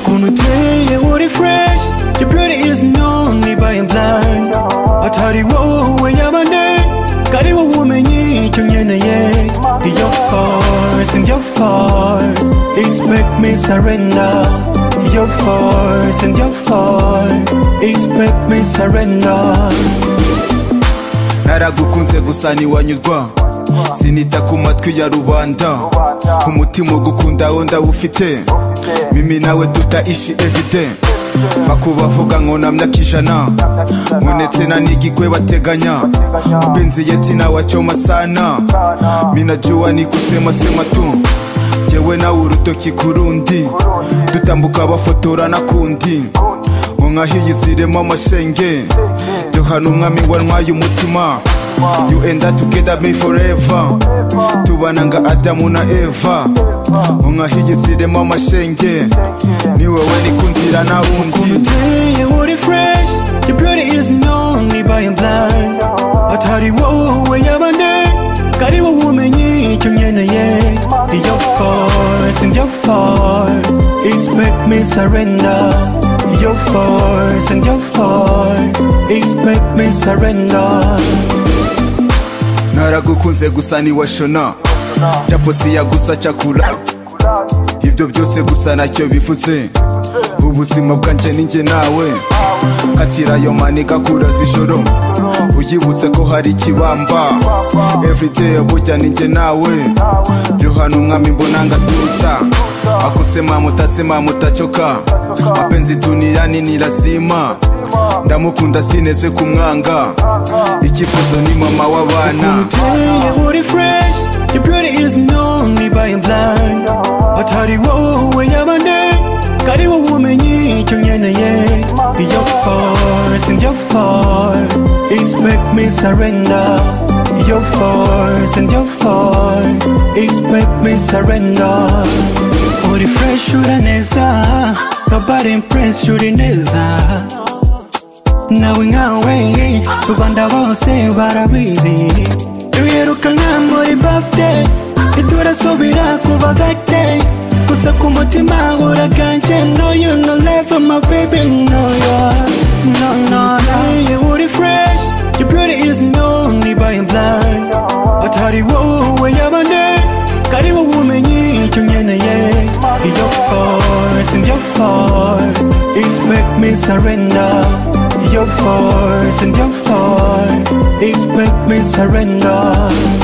gonna take it, what it fresh Your beauty is known by and blind Atari wo we yamande Kari wo womenye chunyene ye Your force and your force It's make me surrender Your force and your force It's make me surrender naragukunze gusa ntiwanyuzwa sinita ku matwi ya rubanda umutima ugukunda wo ndawufite mimi nawe tuta ishi evide mva ku bavuga ngo namya kijana munetse na nigikwe bateganya mpenzi yeti nawachoma sana minajua ni kusema sema tu jewe nawe urutoki ku rundi dutambuka bafotora nakundi unkahiyi zirimo amashenge duhana umwami wantwaye umutima You and I together me forever Tubana nga Adamu na Eva Unkahiyiziremo amashenge Ni wowe nikundira na wundi Day what it fresh Your beauty is known by and blind Atari wo we yamande Kari wo womenye chunyene ye Your force and your force It's make me surrender Your force and your force It's make me surrender naragukunze gusa ntiwashona japosiya gusa cakura ibyo byose gusa nacyo bivuze ubuzima bwanjye ninjye nawe katira ayo manika kura z'ijoro uyibutse ko hari ikibamba everyday bujya ninjye nawe johanna umwami mbona ngatuza akosema mutasema mutacoka mapenzi dunia nini lazima ndamukunda sineze kumwanga icyifuzo ni mama w'abana Day what it fresh Your beauty is known by and blind Atari wo we yamande Kari wo womenye chunyene ye Your force and your force It's make me surrender Your force and your force It's make me surrender Uri fresh uraneza Nobody impress uri neza nawe nkawe rubanda bose barabizi tuyirukanka muri bafite ntiturasubira kuba gate gusa ku mutima uraganje no you no level my baby no yeah no no no you uri fresh your beauty is known by and blind atari wowe yabande kari wowe umenye icyo nkeneye your force and your force it's make me surrender your force and your force It's make me surrender